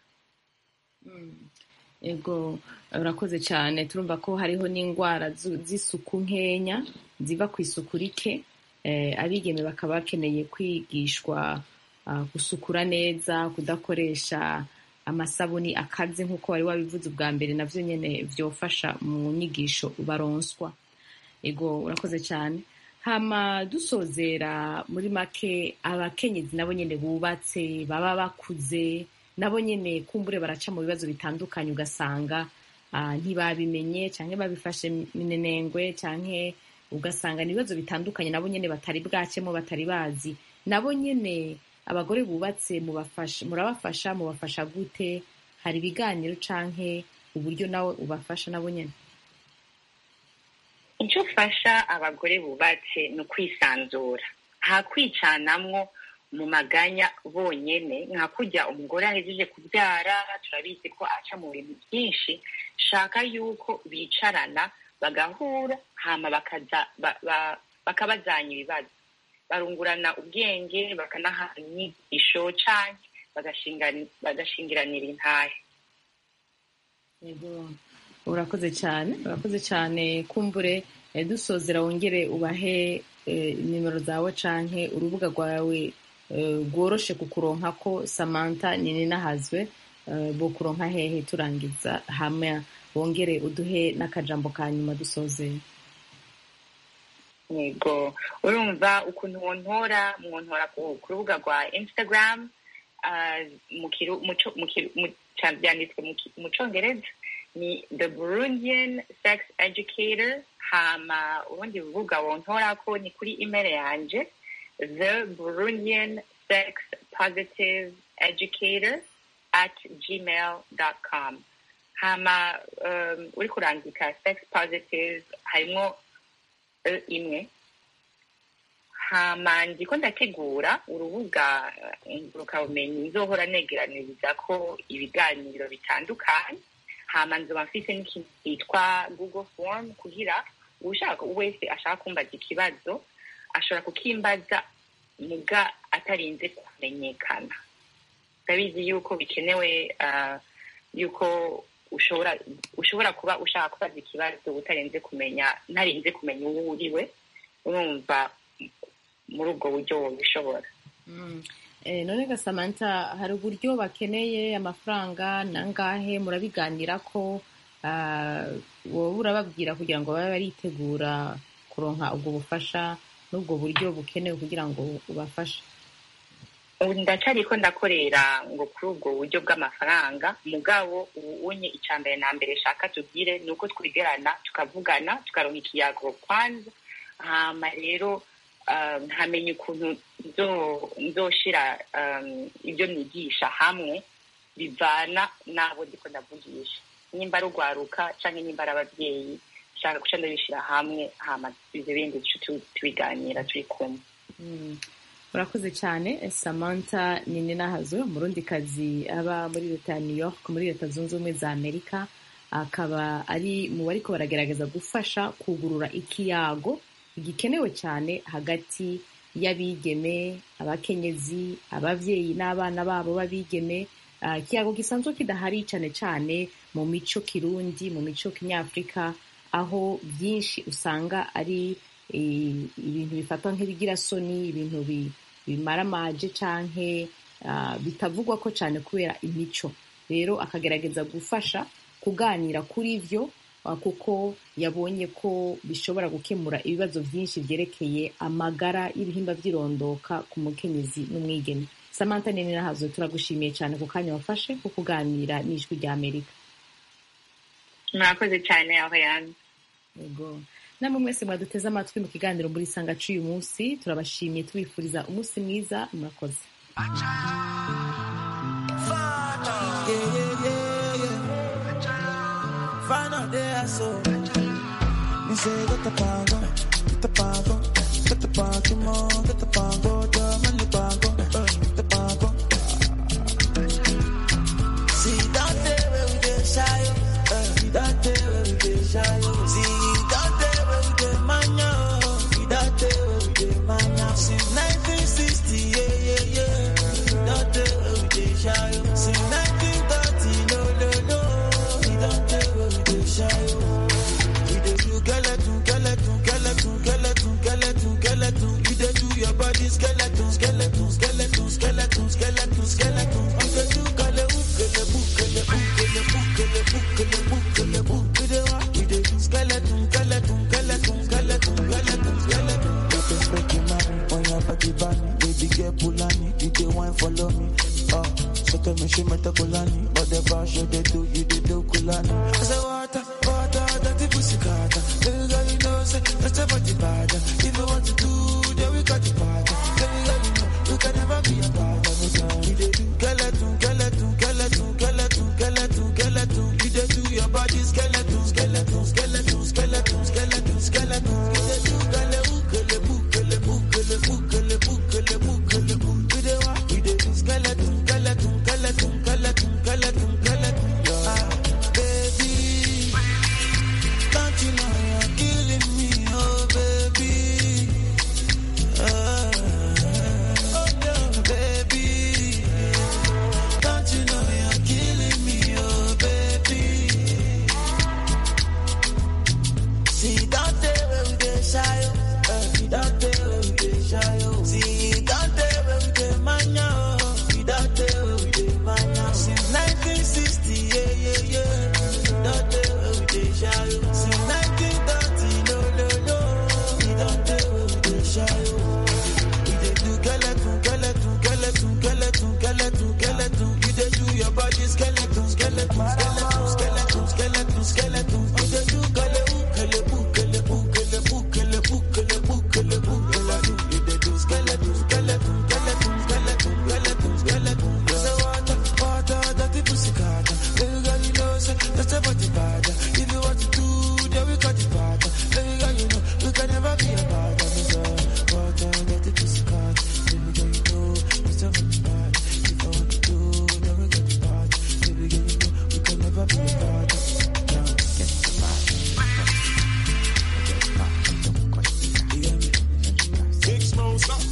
ego urakoze cyane turumva ko hariho n'indwara z'isuku nkenya ziva ku isuku rike abigeme bakaba bakeneye kwigishwa gusukura neza kudakoresha amasabuni akaze nk'uko wari wabivuze ubwa mbere nabyo nyine byofasha mu nyigisho baronswa ego urakoze cyane hama dusozera muri make abakenyezi nabo nyine bubatse baba bakuze nabo nyine kumbure baraca mu bibazo bitandukanye ugasanga ntibabimenye cyangwa babifashe minenengwe cyangwa ugasanga ni ibibazo bitandukanye nabo nyine batari bwacemo batari bazi nabo nyine abagore bubatse murabafasha mubafasha gute hari ibiganiro cyangwa uburyo nawe ubafasha nabo nyine icyo ufasha abagore bubatse ni ukwisanzura nta kwicanamwo mu maganya bonyine nka kujya umugore ahejeje kubyara turabizi ko aca mu bintu byinshi shaka yuko bicarana bagahura hama bakabazanya ibibazo barungurana ubwenge bakanaha inyigisho cyane bagashingiranira intahe urakoze cyane urakoze cyane kumbure dusozera wongere ubahe nimero zawe canke urubuga rwawe rworoshe kukuronka ko samantha nini nahazwe bo kuronka hehe turangiza hamwe wongere uduhe n'akajambo ka nyuma dusozera yego urumva ukuntu wontora mwontora ku rubuga rwa instagram byanditswe mu cyongereza ni the burundian sex educator hama urundi rubuga wontorako ni kuri email yanje the burundian sex positive educator at gmail com hama um, uri kurandika sex positive harimo e imwe hama ndiko ndategura urubuga ngurukabumenyi nzohora negeraniriza ko ibiganiro bitandukanye hama nzoba mfise n'ikintu cyitwa google form kugira ushaka wese ashaka kumbaza ikibazo ashobora kukimbaza muga atarinze kumenyekana ndabizi yuko bikenewe uh, yuko ushobora ushobora kuba ushaka kubaza ikibazo utarenze kumenya ntarinze kumenya uwo uriwe urumva muri ubwo buryo wabishobora none gasamanta hari uburyo bakeneye amafaranga nangahe murabiganira ko wowe urababwira kugira ngo babe baritegura kuronka ubwo bufasha n'ubwo buryo bukenewe kugira ngo ubafashe ndacariko ndakorera ngo kuri ubwo buryo bw'amafaranga mugabo ubu unye icya mbere na mbere shaka tubwire ni uko twigerana tukavugana tukaronka ikiyago kwanza hama rero nkamenya ukuntu nzoshira ibyo nigisha hamwe bivana n'abo ndiko ndavugisha nimba ari urwaruka cyangwa nimba ari ababyeyi nshaka guca ndabishyira hamwe hama ibyo bindi tubiganira turi kumwe urakoze cyane samantha nini nahazwe umurundi kazi aba muri leta ya new york muri leta zunze ubumwe za amerika akaba ari mu bariko baragerageza gufasha kugurura ikiyago gikenewe cyane hagati y'abigeme abakenyezi ababyeyi n'abana babo b'abigeme ikiyago gisanzwe kidahari cyane cyane mu mico kirundi mu mico kinyafurika aho byinshi usanga ari ibintu bifatwa nk'ibigirasoni ibintu bimaramaje canke bitavugwa ko cyane kubera imico rero akagerageza gufasha kuganira kuri byo kuko yabonye ko bishobora gukemura ibibazo byinshi byerekeye amagara y'ibihimba by'irondoka ku mukenyezi n'umwigeme samantha nini nahazo turagushimiye cyane ku kanya wafashe ko kuganira n'ijwi rya amerika murakoze cyane aho yanze yego namwe mwese mwaduteze amatwi mu kiganiro muri sanga cy'uyu munsi turabashimiye tubifuriza umunsi mwiza murakoze Final day, so me say get the power, get the power. Get the party more, get the pango, jam and the pango, uh, the pango. See that day where we dey shy, oh, uh, see that day where we dey shy, oh. See that day where we dey mania, oh, see that day where we dey mania. Since 1960, yeah, yeah, yeah. That day where we dey shy, oh. Since 1930, no, no, no. See that day where we dey shy, oh. We dey do skeleton, skeleton, skeleton, skeleton, skeleton, skeleton. You dey do your body skeleton, skeleton, skeleton, skeleton, skeleton, skeleton. You dey do kale ukele bukele bukele bukele bukele bukele bu. We dey wa, we dey do skeleton, skeleton, skeleton, skeleton, skeleton, skeleton. You dey break your mind on your body bunny, baby girl Pulani. You dey wine follow me, oh. So tell me she met a Kulani, but the bash you dey do, you dey do Kulani. I say water, water, dirty pussy carter. Baby girl, you know say that's a body bad. If you want to do, then we got the party. Baby girl, you know you can never be a bad. You dey do skeleton, skeleton, skeleton, skeleton, skeleton, skeleton. You dey do your body skeleton, skeleton, skeleton, skeleton, skeleton, skeleton. You dey do kale ukele bukele bukele bukele bukele bukele bu. You dey wa, you dey do skeleton, skeleton, skeleton, skeleton, skeleton, skeleton. Ah, baby, don't you know you're killing me, oh baby. Ah, oh no, baby. Don't you know you're killing me, oh baby? See that day where we dey shy, oh. Uh, see that day where we dey shy, oh. See that day where we dey mania, oh. See that day where we dey mania. Since 1960, yeah, yeah, yeah. That day where we dey shy, oh. Since 1930, no, no, no. See that day where we dey shy, oh. We dey do skeleton, skeleton, skeleton, skeleton, skeleton, skeleton. You dey do your body skeleton, skeleton, skeleton, skeleton, skeleton, skeleton. You dey do kale ukele bukele bukele bukele bukele bukele bukele do. You dey do skeleton, skeleton, skeleton, skeleton, skeleton, skeleton. You say water, water, dirty pussy carter. Baby girl, you know say that's a body bad. If you want to do, then we got the part. Baby girl, you know we can never be a bad. Water, dirty pussy carter. Baby girl, you know that's a body bad. If I want to do, then we got the part. Baby girl, you know we can never be a bad. Big smoke, stop.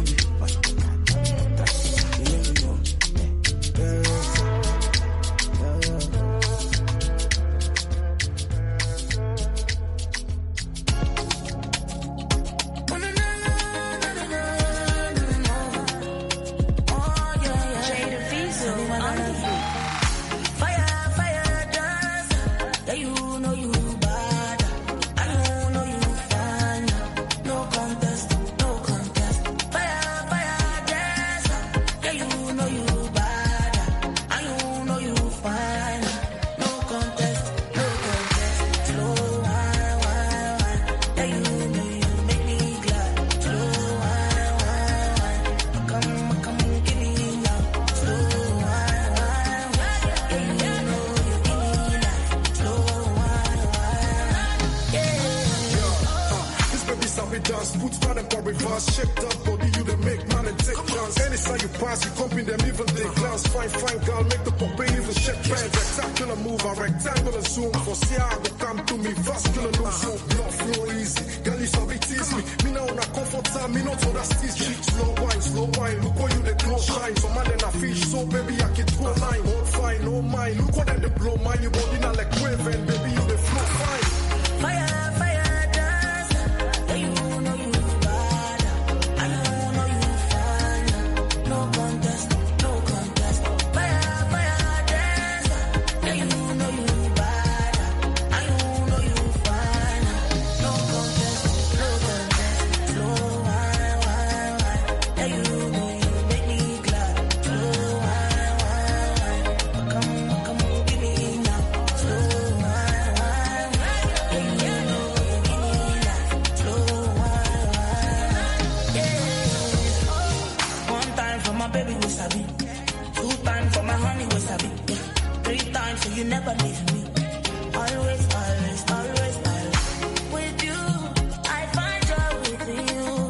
Fire, fire, dance. Yeah, you know you bad. I you know you fine. No contest, no contest. Fire, fire, dance. Yeah, you know you bad. I you know you fine. No contest, no contest. Slow wine, wine, wine. Yeah, you know you make me glad. Slow wine, wine, wine. Come, come, give me now. Slow wine, wine, wine. Yeah, you know you give me that. Slow wine, wine. This baby sabi dance, put man and reverse, shake up body, you dey make man and take chance. Anytime you pass, you comping them even they glance. Fine, fine girl, make the puppy even shake hands. Spectacular move, a rectangular zoom. For see how I go come to me, vascular no zoom. Blood flow easy, girl you sabi tease me. Me now on a comfort time, me not on that cheek. Slow wine, slow wine, look how you the glow shine. Some man in a fish, so baby I can throw line. Hold fine, no mind, look how them they blow mine. You body now like wave and baby you the flow fine. Fire, fire, dance. Yeah, you know you bad. I know you fine. No contest, no contest. Fire, fire, dance. Yeah, you know you bad. I know you fine. No contest, no contest. Slow wine, wine, wine. Yeah, you know you make me glad. Slow wine, wine, wine. Come, come, give me now. Slow wine, wine, wine. Yeah, you know you give me that. Slow wine, wine. Yeah. One time for my baby was sabi. Two times for my honey was sabi. Yeah. Three times so you never leave me. Always, always, always, always. With you, I find joy with you.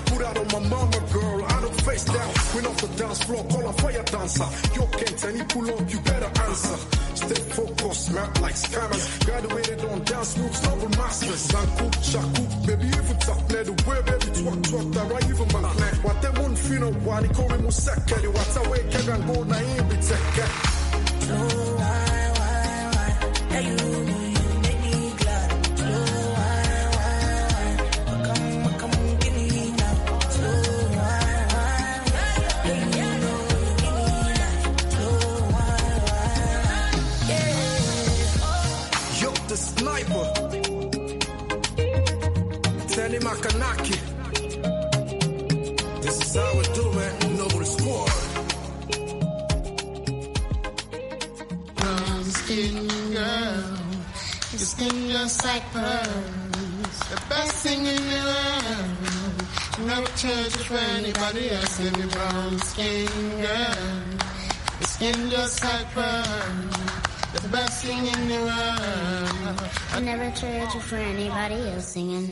put out on my mama, girl. I don't face down. Went off the dance floor, call a fire dancer. Yo, Kent, any pull up, you better answer. Stay focused, not like scammers. Graduated on dance moves, novel masters. Zanku, shaku, baby, if it's up there, the way, baby, twat, twat, that right, even man, plan. What them won't feel no one, he call me Musaka, the what's away, can and go, na in be take So why, why, why? Hey, you, you make me glad. So why, why, why? Come, come, give me now. So why, why, why? Hey, you know you give me that. So why, why, yeah. Yo, the sniper. Teddy Makanaki. This is how we do it. Noble Squad. brown skin girl. Your skin just like pearls. The best thing in the world. Never change it for anybody else. Any brown skin girl. Your skin just like pearls. The best thing in the world. I never trade you for anybody else singing.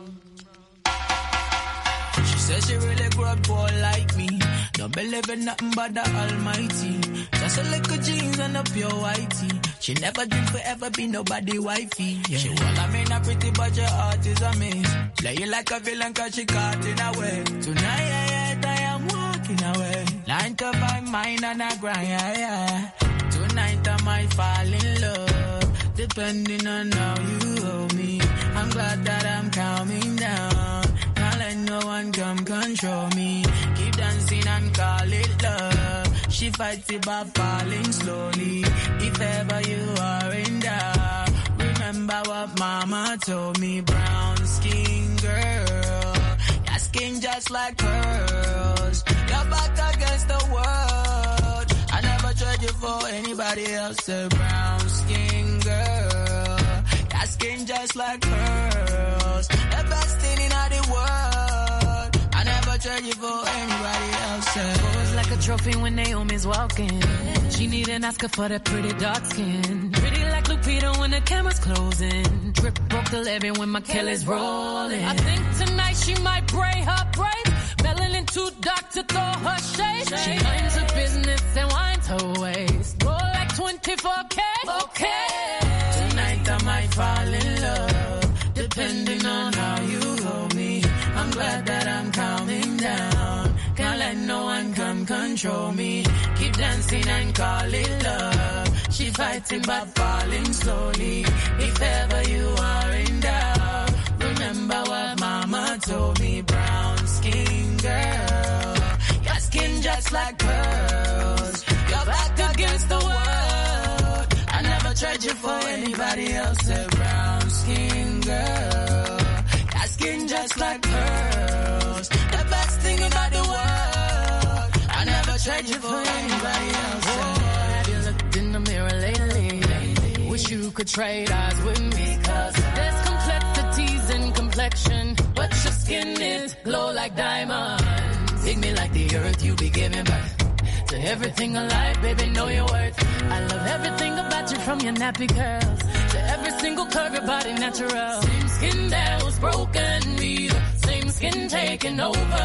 She says she really grew up poor like me. Don't believe in nothing but the Almighty. Just a little jeans and a pure whitey. She never dream forever be nobody wifey. Yeah. She well, I mean a pretty but your heart is a miss. Play you like a villain cause she caught in a way. Tonight yeah, yeah, I am walking away. Nine to five mine and I grind, yeah, yeah. Tonight I might fall in love. Depending on how you hold me. I'm glad that I'm calming down. Can't let no one come control me. Keep dancing and call it love. She fights it by falling slowly. If ever you are in doubt, remember what mama told me. Brown skin girl, your skin just like pearls. Your back against the world. I never trade you for anybody else. A brown skin girl, your skin just like pearls. The best thing in all the world. I never trade you for anybody else. Pose like a trophy when Naomi's walking. She need an Oscar for that pretty dark skin. Pretty like Lupita when the camera's closing. Drip broke the levy when my Kelly's rolling. I think tonight she might braid her braids. Melanin too dark to throw her shade. She minds her business and winds her waist. Roll like 24K. Okay. Tonight I might fall in love, depending on how you hold me. I'm glad that I'm calming down. Can't let no one come control me. Keep dancing and call it love. She fighting but falling slowly. If ever you are in doubt, remember what mama told me. Brown skin girl, your skin just like pearls. Your back against the world. I never tried you for anybody else. A brown skin girl. Your skin just like pearls. The best thing about the world. I never tried you for anybody else. Have you looked in the mirror lately? Wish you could trade eyes with me. Cause there's complexities in complexion. But your skin is glow like diamonds. Dig me like the earth you be giving birth. To everything alive, baby, know your worth. I love everything about you from your nappy curls. To every single curve, your body natural. Same skin that was broken, me. the Same skin taking over.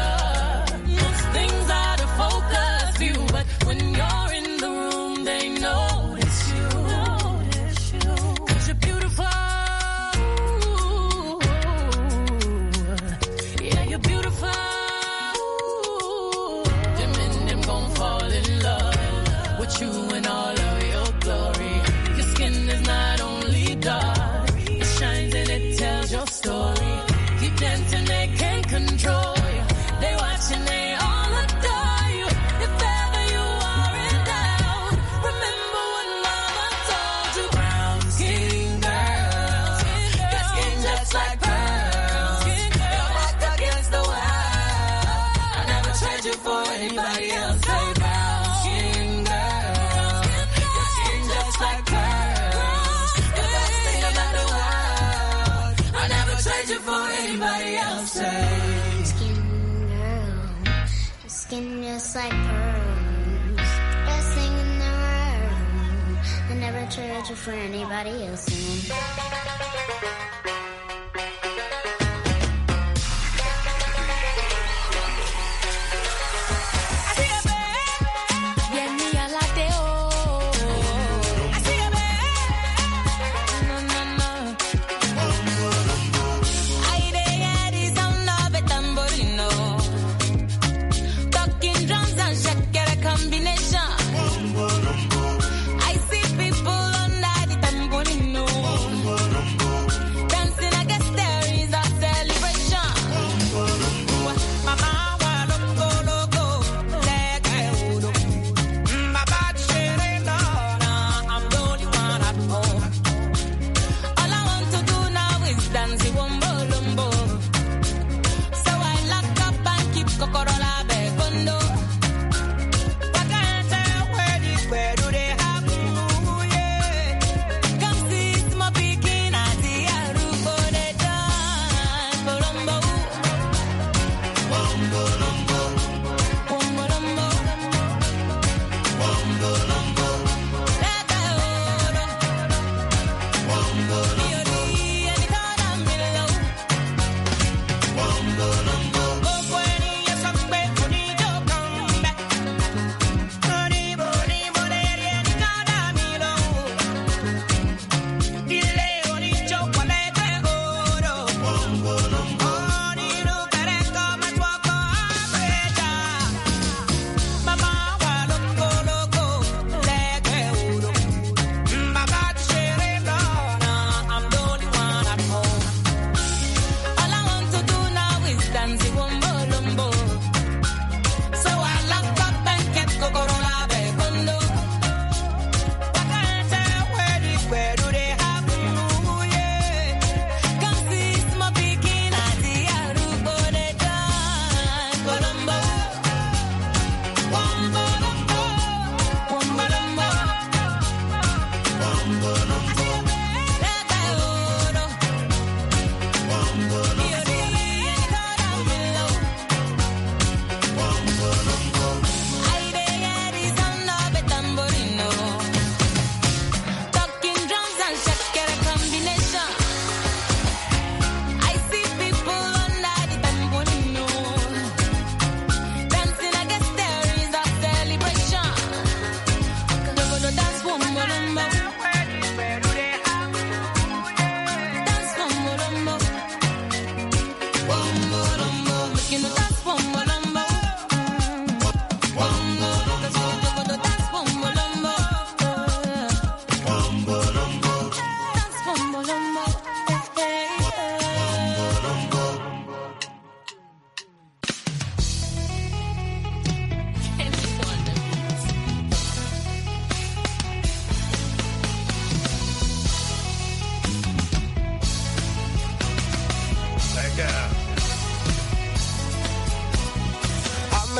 Most things out of focus view, but when you're in the room, they notice you. Cause you're beautiful. Yeah, you're beautiful. Them and them gon' fall in love with you in all of your glory. Your skin is not only dark, it shines and it tells your story. Keep dancing, they can't control you. They watching, they all adore you. If ever you are in doubt, remember what mama told you. Brown skin girl, your skin just like pearls. Your back against the wall. I never trade you for anybody else. Say brown skin girl, your skin just like pearls. The best thing about the world. I never trade you for anybody else. Say. Skin girl, your skin just like pearls. Best thing in the world. I never trade you for anybody else singing.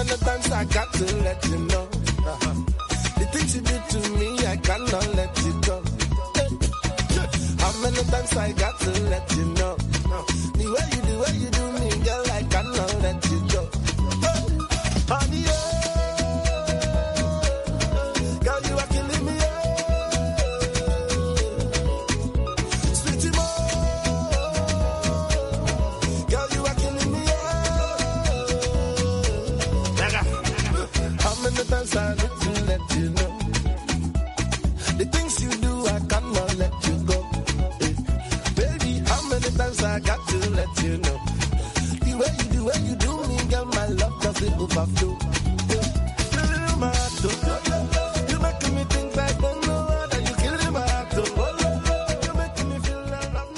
many times I got to let you know? Uh-huh. The things you do to me, I cannot let you go. How many times I got to let you know? The way you do, way you do me, girl, I cannot let you go. Honey, oh, girl, you are killing me. oh. Sweetie, mo, girl, you are killing me. oh. How many times I need to let you know? The things you do, I cannot let you go. Eh, Baby, how many times I got to let you know? The way you do, way you do me, girl, my love doesn't overflow. Eh, you my heart, oh.